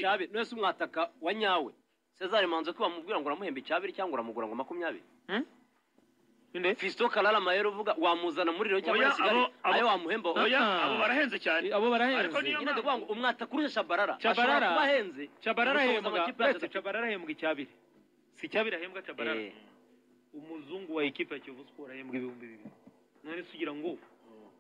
cyabiri mwese umwataka wa nyawe Cesar manze ko bamubwira ngo uramuhemba icyabiri cyangwa uramugura ngo makumyabiri Nde? Fisto Kalala Mayero uvuga wamuzana muri Lyon cyangwa Oya, Kigali abo- abo- ayo wamuhemba Oya, Ah. abo barahenze cyane abo Ariko barahenze niyo- nyine ndavuga ngo umwataka urusha Shabarara Shabarara. ashobora kuba ahenze cabarara gusohoza ahembwa amakipe uretse atatu. cabarara ahembwa icyabiri si icyabiri ahembwa cabarara Eh. umuzungu wa ekipa ya kiyovu siporo ahembwa ibihumbi bibiri none se ugira ngo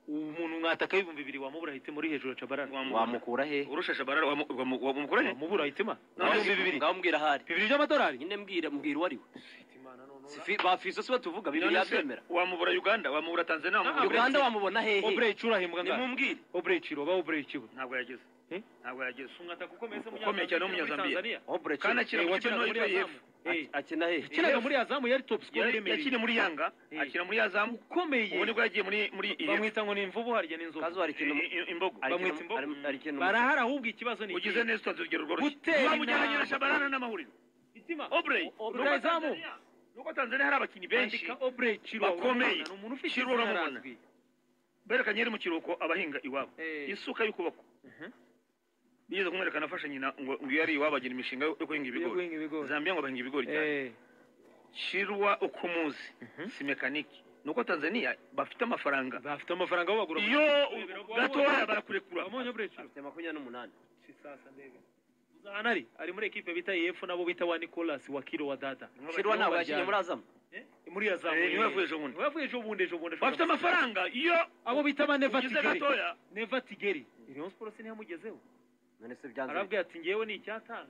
umuntu mwataka ibihumbi bibiri wamubura ahitemo uri hejuru ya cabarara wamukura he urusha shabarara wamu- wamu- wamukura he wamubura ahitema None Ngaho- ibihumbi bibiri. ngaho mbwira ahari bibiri by'amadolari nyine mbwira mbwira uwari we Hitimana none Si fi- ba Fisto si batuvuga bibiri None se, yabyemera wamubura uganda wamubura tanzania wamubura Uganda Brazil? wamubona hehe obre icuro ahembwa ngana nimumbwire obre iciro oba obre ikiwe ntabwo yageze Eh? ntabwo yageze umwataka ukomeye se Ukomeye cyane wo Munyazambiya. Obre kandi akina mu kipe wakinaga ntoya muri ya azamu yepfo Eh, akina hehe yakinaga muri azamu yari top scorer Yari- iremereye yakina muri yanga Eh. akina muri azamu ukomeye ubu nibwo yagiye muri muri iyi bamwita ngo ni imvubu harya ni inzovu kazo hari ikintu i- i- imbogo hari bamwita ikintu- imbogo. hari- hari ikintu barahari ahubwo ikibazo ni ugize neza utanze urugero rworoshye Gutera wamujyana intambwe. shabarana n'amahuriro itima obrey rutahizamu nuko tanzania hari abakinnyi benshi andika obre iciro bakomeye. ni umuntu ufite Chirwa izina uramubona. razwi berekanye yari mu kiruhuko abahinga iwabo Eh. isuka y'ukuboko Mhm. bigeze kumwereka nafashe nyina ngo ngo iyo ari iwabo agira imishinga yo guhinga yo ibigori guhinga ibigori zambia ngo bahinga ibigori cyane Eh, shirwa uko umuzi Mhm. si mekaniki nuko tanzania bafite amafaranga bafite amafaranga aho bagura iyo gatoya barakurekura amonye obre iciro afite makumyabiri n'umunani Zahanari ari muri ekipe bita EF nabo bita wa Nicolas wa Kiro wa Dada. shirwa ntabwo yakinnye muri azamu Eh, muri ya zamu. Eh, niwe yavuye ejo bundi. Niwe yavuye ejo bundi ejo bundi. bafite amafaranga iyo Abo bita ba Neva ugize Tigeri. gatoya Neva Tigeri. Rayon Sports ntiyamugezeho. none se byanze Arabwira ati ngewe ni icyatanu.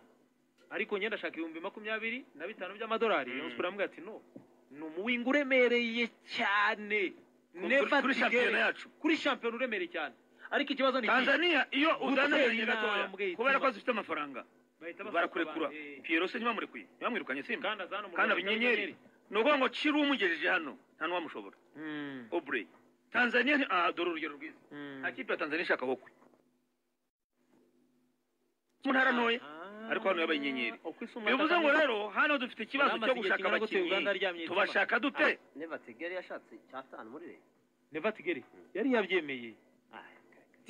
Ariko njye ndashaka ibihumbi makumyabiri na bitanu by'amadolari. Rayon Mm. Sports aramubwira ati no. Ni umuwinga uremereye cyane. Neva kuri shampiyona Tigeri. yacu Kuri shampiyona uremereye cyane. Ariko ikibazo ni iki? tanzania iyo uzana Gutera abakinnyi gatoya intambwe ituma- kubera ko zifite amafaranga Bahita basohoka barakurekura abantu. Eh, piyero se ntibamurekuye ntibamwirukanye simba Kandi azana mu Kandi Rwanda abinyenyeri. ni ukuvuga ngo ciro umugejeje hano nta n'uwamushobora Mm. obrey tanzania ni- ah dore urugero rwiza Mm. nta kipe ya tanzania ishaka wokwe mu ntara ntoya ariko hano yabaye inyenyeri. bivuze ngo rero hano dufite ikibazo cyo gushaka abakinnyi tubashaka dute neva tegere yashatse icyatanu muri leta neva tigere yari yabyemeye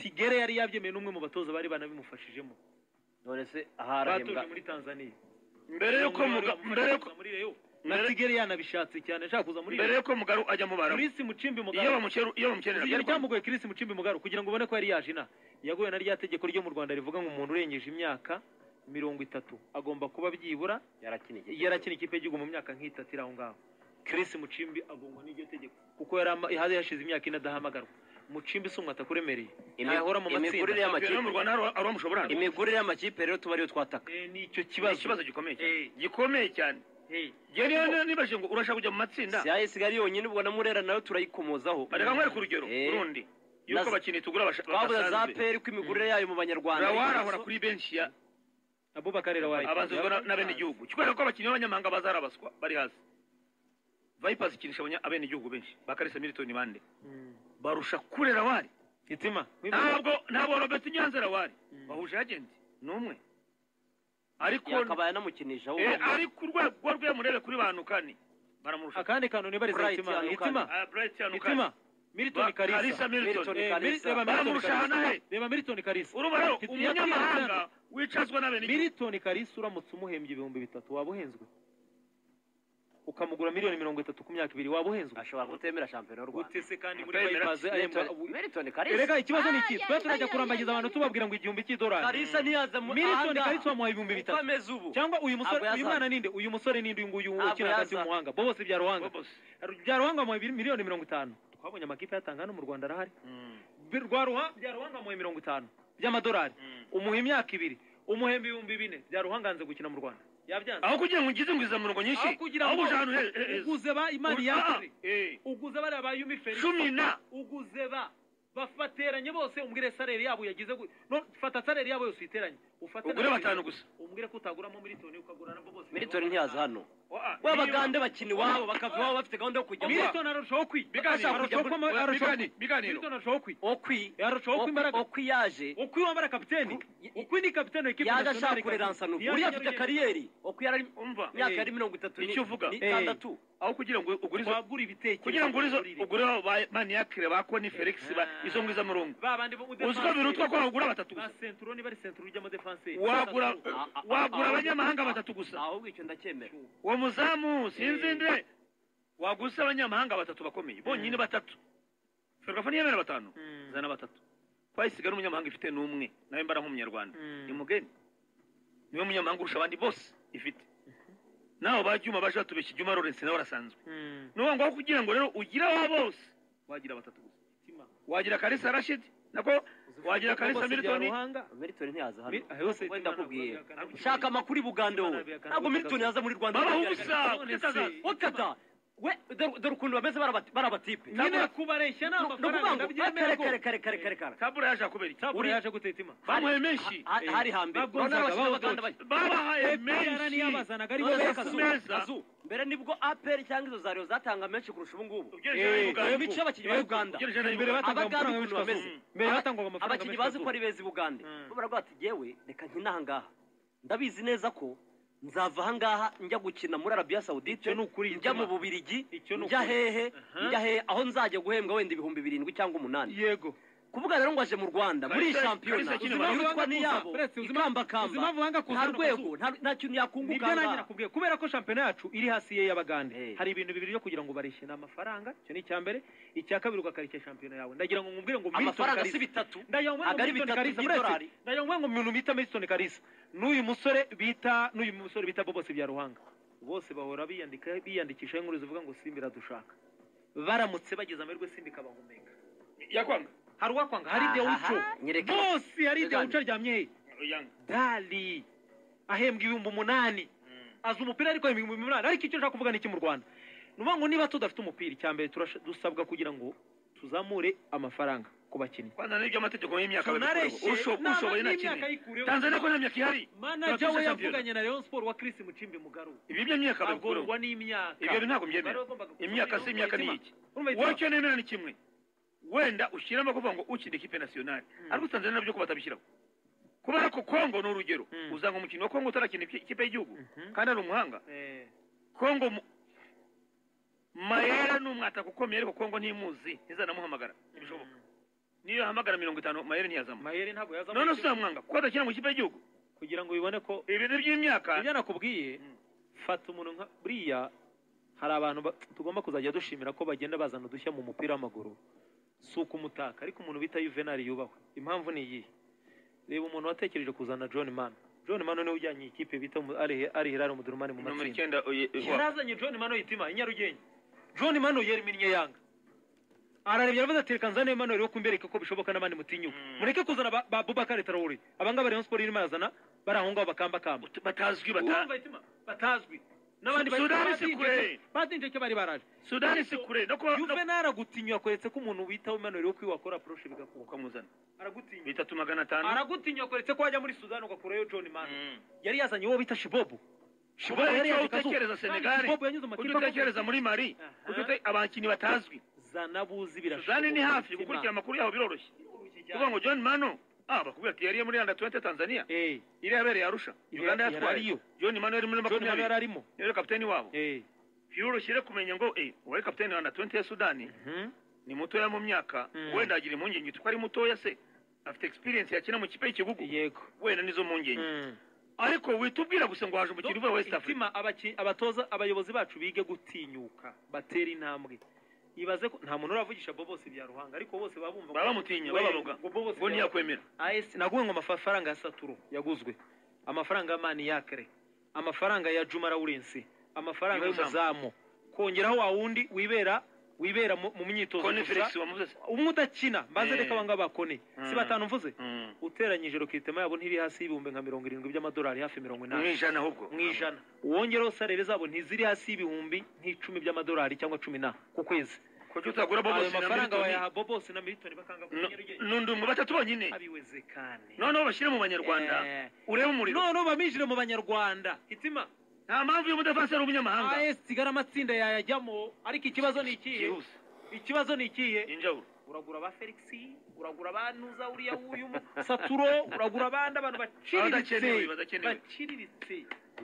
tigere yari yabyemeye n'umwe mu batoza bari banabimufashijemo none se aharahembwa batuje muri tanzaniya mbere yuko muga mbere yuko muri reyo na mbere- tigere yanabishatse cyane ashaka kuza muri mbere reyo yuko mugaru ajya mu bara kirisi mucimbi iyo mugaro bamukeru iyo bamukenera Ibi byari byamugoye kirisi mucimbi mugaro kugira ngo ubone ko yari yaje ina yaguye na rya tegeko ryo mu rwanda rivuga ngo umuntu urengeje imyaka mirongo itatu agomba kuba byibura yarakiniye yarakina ikipe y'igihugu mu myaka nk'itatu iri aho ngaho kirisi mucimbi agongwa n'iryo tegeko kuko yari ama- yari yashize imyaka ine adahamagarwa mucimbi si umwataka uremereye ntahora mu imikurire matsinda amakipe no mu y'amakipe Rwanda hari hari abamushobora hano imikurire y'amakipe rero tuba ariyo twataka Eh, ni icyo kibazo kibazo ikibazo gikomeye cyane Eh. gikomeye cyane Eh, njye niyo niyo nibajije ngo urashaka kujya mu matsinda si ayo isigaye yonyine ubwo na murera nayo turayikomozaho bareka nkwereka urugero Eh. urundi yuko Na- abakinnyi tugura basha- twabuze za badasanzwe peri ko imikurire yayo mu banyarwanda ari rawari ahora ibibazo. kuri benshi ya abubakar rawaye abanzwe na- n'abenegihugu kubera ko abakinnyi b'abanyamahanga bazarabaswa bari hasi vipers ikinisha abanya- abenegihugu benshi bakarisa militoni bande Mm. barusha kure rawari itima ntabwo ntabwo robert nyanza rawari Mm. bahuje agenti n'umwe ariko yakabaye anamukinisha Eh, wowe ariko urwego rwe murebe kuri banukani baramurusha akandi kantu nibariza Bright itima yanukanye. itima Ah, Bright yanukanye. itima milton Ba- Kalisa karisa Milton. Milton. Eh, Kalisa. Mil- reba Milton Baramurusha Kalisa. hanahe? reba milton karisa urumva rero Yagiye umunyamahanga atanga. wicazwa n'abenegihugu milton karisa uramutse umuhembye ibihumbi bitatu waba uhenzwe ukamugura miliyoni mirongo itatu ku myaka ibiri waba uhenzwe ashobora kutemera shampiyona y'u rwanda gutese kandi muri Utemera. bypaze Milton Kalisa erega ikibazo ni iki twe turajya kurambagiza abantu tubabwira ngo igihumbi cy'idolari Kalisa ntiyaza mu milton ahangaha. karisa wamuhaye ibihumbi uko bitatu ameze ubu cyangwa uyu musore Ntabwo uyu mwana yazaga. ninde uyu musore ninde uyu nguyu Ntabwo ukina hagati yazaga. y'umuhanga bo bose bya ruhanga Bobos. bya ruhanga mu miliyoni mirongo itanu twabonye amakipe yatanga hano mu rwanda arahari Mm. Bi- rwa Ruha- bya ruhanga mu mirongo itanu by'amadolari Mm. umuha imyaka ibiri umuhemba ibihumbi bine bya ruhanga yanze gukina mu rwanda yabyanze aho kugira ngo ugize inguza murongo nyinshi aho kugira aho ngo uje ahantu he- he- heza. uguze ba imari Ah, ah, yakire eh. uguze bariya ba yumi felix cumi na uguze ba bafateranye bose umbwire salere yabo yagize gu- no fata salere yabo yose uyiteranye ufate na ugure babiri. batanu gusa umbwire ko utaguramo militoni ukagura nabo bose militoni ntiyaza hano w'abagande bakina iwabo bakava iwabo bafite gahunda yo kujya mu milton arushaho kwi- Biganiro, arushaho kujya muri- kwama- arushaho biganiro, kwi- biganiro. milton arushaho kwi okwi yarushaho kuba imbaraga. okwi yaje ukwi wambara kapiteni Ku- ukwi ni kapiteni wa ekipi yaje nasiyonari ashaka kureransa kandi- nubu Yaje uriya afite nyarugenge. kariyeri okwi yari umva imyaka Eh, yari mirongo itatu icyo uvuga. n'itandatu aho kugira ngo ugure izo wagura ibitekerezo kugira ngo ugure ugure izo ugure abo ba maniyakire ba koni felix ba Ah. izo ngwiza murungu ba bandi bo mu uzi ko birutwa ko wagura batatu ba gusa senturo niba ari senturo ujyamo defanse wagura Ah, ah, wagura ah, abanyamahanga ah, batatu gusa ahubwo icyo ndacyemera uwo muzamu sinzinde waguze abanyamahanga batatu bakomeye bonyine Mm. batatu ferwafa niyemera batanu zana batatu twayisiga n'umunyamahanga ifite n'umwe nawe mbara nk'umunyarwanda ni mugeni niwe munyamahanga urusha abandi bose ifite nawe ba juma baje batubeshya juma lawrence nawe arasanzwe ni uwo ngaho kugira ngo rero ugire aba bose wagira batatu gusa wagira kalisa rashid nako wagira kalisa militoni militoni ntiyaza hano wenda akubwiye shaka shaka amakuru i bugande wowe ntabwo militoni yaza muri rwanda babaho ubusa. ubusa utazaza okada we dore dore ukuntu bameze barabati- barabatipe nyine kubareshya ni ni ukuvuga ngo amafaranga ndabyemera kare kare kare rwose kare kare kare tabura yaje kubera iki taburo uri- yaje guteta ima bamuhaye menshi Ha- ha- hari hambere Urabona Babwonzaga, abashinwa babavutse. baganda bajya- babahaye epr niyo menshi abazanaga ari bo None se beza akazu- meza. akazu, mbere nibwo apr cyangwa izo zariyo zatanga menshi kurusha ubu ngubu Ugereranije Eh, n'Uganda. imico y'abakinnyi ba Uganda. Ugereranije na Imbere Uganda. batanga abaganda amafaranga ukuntu menshi bameze kazu. Mbere Aba- batangwaga amafaranga abakinnyi menshi bazi kazu. ko ari beza i bugande Mm. bo baravuga bati yewe reka nkine aha ngaha ndabizi neza ko nzava aha ngaha njya gukina muri arabiya sawudite Icyo ni ukuri, njya mu Gituma. bubirigi Icyo ni njya ukuri. hehe Aha. njya hehe aho nzajya guhembwa wenda ibihumbi birindwi cyangwa umunani yego kuvuga rero ngo aje mu rwanda muri iyi Kalisa- shampiyona Kalisa akina ubuzima banga yitwa kuza. n'iyabo Uretse uzima- uzima banga ikambakamba kuza nta no rwego kuzuba. nta- nta kintu yakunguka nibyo aha nanjye ngaha nakubwiye kubera ko shampiyona yacu iri hasi y'iy'abagande Eh. hari ibintu bibiri byo kugira ngo ubareshye ni amafaranga icyo ni icya mbere icya kabiri ugakarishya shampiyona yawe ndagira ngo nkubwire ngo Milton amafaranga Kalisa. si bitatu ndagira ngo Ntabwo ari Milton bitatu Kalisa, by'idolari. uretse- ndagira ngo ngo umuntu bita Milton Kalisa n'uyu musore bita n'uyu musore bita Bobose bya Ruhanga bose bahora biyandika biyandikisha inkuru zivuga ngo Simba iradushaka baramutse bageze amahirwe Simba ikabahumeka yakwanga hari uwakwanga hari Dewuco Aha, nyereka. bose hari Yanga. Dewuco aryamye he yanga dali ahembwa ibihumbi umunani azi umupira ariko ibihumbi umunani ariko icyo nshaka kuvuga ni iki mu rwanda ni ukuvuga ngo niba tudafite umupira icya mbere turasha- dusabwa kugira ngo tuzamure amafaranga ku bakinnyi kwanza n'ibyo amategeko y'imyaka tunareshye ushoboye nta- nta n'imyaka kimwe ayikureho tanzania ko nta myaka ihari manaja we yavuganye na rayon sport wa chris mucimbi mugaru ibi by'imyaka babikureho agorwa n'imyaka Ibyo ntabwo mbyemera. Bari bagombaga gusoma imyaka si iyo imyaka ni mitima. iki Urumva itima? wacyo nemera ni kimwe wenda ushyiramo kuvuga ngo ukina ikipe nasiyonari Mm. ariko tanzania nabyo ko batabishyiraho kubera ko kongo ni urugero Mm. uzanga umukinnyi wa kongo utarakina ipi- ikipe y'igihugu Mhm. kandi ari umuhanga Eh, kongo mu- mayera ni umwataka ukomeye ariko kongo ntimuzi ntizanamuhamagara ntibishoboka niyo yahamagara mirongo itanu mayera ntiyazamo mayeri ntabwo yazamuye none uzamwanga kuko adakina mu ikipe y'igihugu kugira ngo bibone ko ibintu by'imyaka ibyo nakubwiye Mm. fata umuntu nka buriya hari abantu ba- tugomba kuzajya dushimira ko bagenda bazana udushya mu mupira w'amaguru si ukumutaka ariko umuntu bita yuvenali yubahwe impamvu ni iyihe reba umuntu watekereje kuzana john mano john mano niwe ujyanye iyi kipe bita mu- ari ari hilali umudurumani mu nomero matsinda icyenda uye- uwa- yarazanye john mano yitima i nyarugenge john mano yeriminnye yanga ararebye aravuze ati reka nzane mano rero kumbereka ko bishoboka n'abandi mutinyuka Mm. mureke kuzana ba- ba bubakari tarawuri abangaba rayon sport irimo arazana bari aho ngaho bakambakamba batazwi bata urumva itima batazwi n'abandi bari- Sudani si badinjeke- kure. badinjeke bari baraje sudani si kure no kuba no- yuvenali aragutinya akweretse ko umuntu witaho imanuro yo kwiwakora apuroshe bigakuka ukamuzana aragutinya bitatu magana atanu aragutinya akweretse ko wajya muri sudani ugakurayo john mani Mm. yari yazanye uwo bita shibobu Shibobu icyo utekereza Senegal, shibobu yanyuze mu ujye makipe utekereza muri mari Aha. ujye ute- abakinnyi batazwi zana buzi birashoboka sudani ni hafi umutima. gukurikira amakuru yabo biroroshye kuvuga Kuvuga ngo- ngo john mano ah bakubwira ati yariye muri anda tuwente tanzania Eh, iri yabereye arusha Iri- uganda yari yatwaye ariyo. john mano yari muri john mani yari makumyabiri arimo niwe kapiteni wabo Eh, biroroshye rero kumenya ngo eh uwari kapiteni wa anda tuwente ya sudani mhm. ni mutoya mu myaka Mm. wenda agira impungenge kuko ari mutoya se afite experience yakina mu kipe y'ikigugu yego wenda nizo mpungenge Mm. ariko wihita ubwira gusa ngo haje umukino uvuye west africa itima abaki- abatoza abayobozi bacu bige gutinyuka batera intambwe ibaze ko nta muntu uravugisha bo bose bya ruhanga ariko bose baba bumva baba bamutinya bababoga bose ngo ntiyakwemera AS naguwe ngo amafaranga ya Saturo yaguzwe amafaranga ya Mani Yakre amafaranga ya Juma Lawrence amafaranga y'umuzamu kongeraho wa wundi wibera wibera mu mu myitozo kone gusa. felix wamuze se umwe udakina mbaze Eh. reka abanga bakone si Mm. batanu mvuze Mm. uteranyije rokitema yabo ntiri hasi y'ibihumbi nka mirongo irindwi by'amadolari hafi mu mirongo inani ijana ahubwo mu ijana wongereho salere zabo ntiziri hasi y'ibihumbi nk'icumi by'amadolari cyangwa cumi na ku kwezi kuko utagura bo ayo bose mafaranga na wayaha bo bose na militoni bakanga kunyarugenge nundi mu batatu bonyine abiwezekane noneho bashyire mu banyarwanda Eh. urebe umuriro none ubu baminjire mu banyarwanda hitima nta mpamvu y'umudafasi ari umunyamahanga as sigara amatsinda yayajyamo ariko ikibazo ni ikihe byihuse ikibazo ni ikihe injawulo uragura ba felix uragura ba nuza uriya w'uyu saturo uragura abandi abantu Abadakenewe, baciriritse badakenewe. baciriritse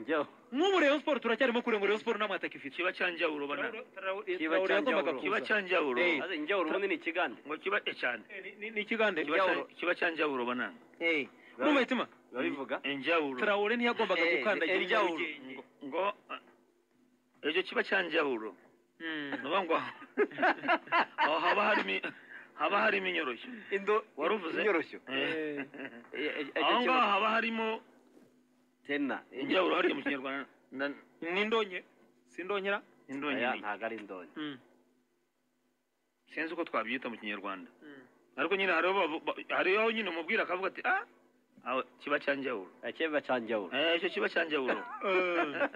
njyaho nk'ubu Rayon Sport turacyarimo kure ngo Rayon Sport nta mwataka ifite kiba cyanjawulo bana Kiba Traoré yagombaga cyanjawulo. kiba kuza. cyanjawulo Eh. maze njyaho urubundi ni ikigande ngo kiba eh, cyane Ni- ni- ni ikigande Kiba cya- Injawulo. kiba cyanjawulo banana numva itima biba bivuga injawulo Traoré ntiyagombaga Eh, gukandagira eh, njawulo. Nyarugenge. Ngo- ngo ah, icyo kiba cyanjawulo Mm. nuba ngo aho haba harimo haba harimo inyoroshyo indo waruvuze inyoroshyo Eh. Eh, eh, eh, aho cyo- ngaho haba harimo tena injawulo hariya mu kinyarwanda na- ni indonke si indonyera indonke Oya, ni- ntago ari indonke Mm. sinzi uko twabyita mu kinyarwanda Mm. ariko nyine hariho bavu- ba- hariho nyine umubwira akavuga ati ah aho kiba cyanjawulo akeba cyanjawulo Eh, icyo kiba cyanjawulo aho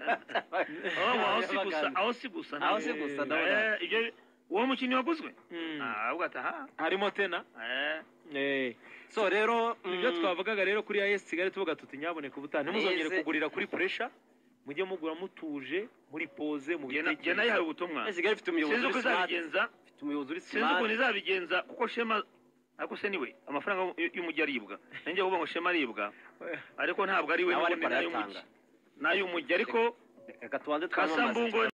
aho si gusa aho si gusa aho nawe. si gusa Eh, ndabona Eh, ibyo- uwo mukinnyi waguzwe Mm. Ah, ahubwo ati aha harimo tena eh, Eh. so rero nibyo mm, twavugaga rero kuri AS Kigali tuvuga tuti nyaboneka ubutaha ntimuzongere Ese- kugurira kuri pressure mujye mugura mutuje muri pose mu jye na- jye nayihaye ubutumwa AS Kigali ifite umuyobozi sinzi uko uri smart izabigenza ifite umuyobozi uri sinzi ukuntu smart izabigenza kuko shema ariko se niwe amafaranga y- y'umujyi aribwa nanjye uvuga ngo shema aribwa ariko ntabwo ari we nawe n'ubundi ni ariko ay'umujyi arayatanga ni ay'umujyi ariko reka tubanze twanywe amazi kasambungo